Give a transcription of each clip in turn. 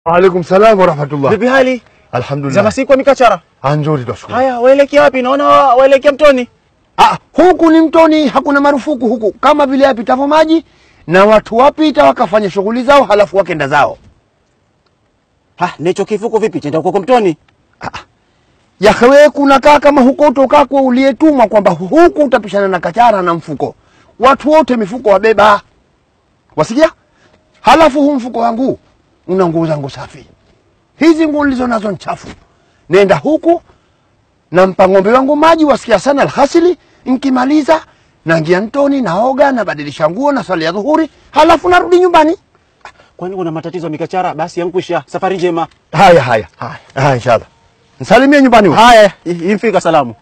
Waalaikum salam wa rahmatullah. Vipi hali? Za Alhamdulillah. masiku ya mikachara. Ah, nzuri twashukuru. Haya, waelekea wapi? Naona wa- waelekea mtoni. Ah, huku ni mtoni, hakuna marufuku huku, kama vile yapitavyo maji na watu wapita wakafanya shughuli zao, halafu wakenda zao. Ha, nicho kifuko vipi? Chenda huko mtoni. Yahewe kunakaa kama huko utokako uliyetumwa kwamba huku utapishana na kachara na mfuko, watu wote mifuko wabeba, wasikia? Halafu huu mfuko wangu una nguo zangu safi, hizi nguo nilizo nazo nchafu. Nenda huku nampa ng'ombe wangu maji, wasikia sana alhasili. Nkimaliza naingia mtoni, naoga, nabadilisha nguo, na swali ya dhuhuri, halafu narudi nyumbani. Kwani kuna matatizo ya mikachara? Basi yankwisha. Safari njema. Haya haya haya, haya inshallah, nsalimie nyumbani huko. Haya, i- imfika salamu.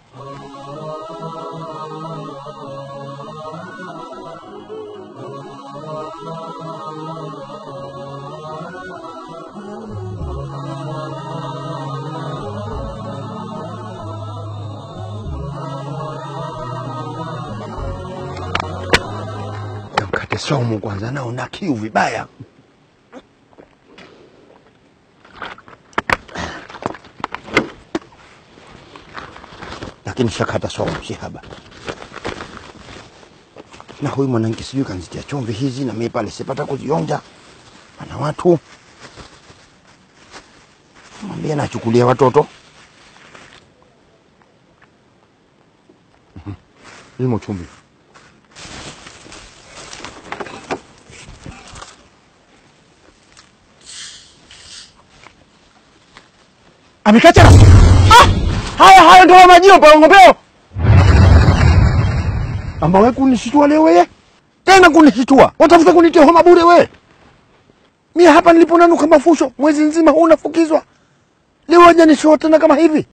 Mkate somu kwanza, nao na kiu vibaya. Lakini shakata somu si haba. Na huyu mwanamke sijui kanzitia chumvi hizi, na mimi pale sipata kuzionja. Ana watu mwambie nachukulia watoto Mhm. limo chumvi Amikachara. Ah! Haya haya ndio majio pa ngombeo. amba we kunishitua leo weye tena kunishitua watafuta kunitia homa bure we mie hapa niliponanuka mafusho mwezi nzima huu nafukizwa leo waja nishoa tena kama hivi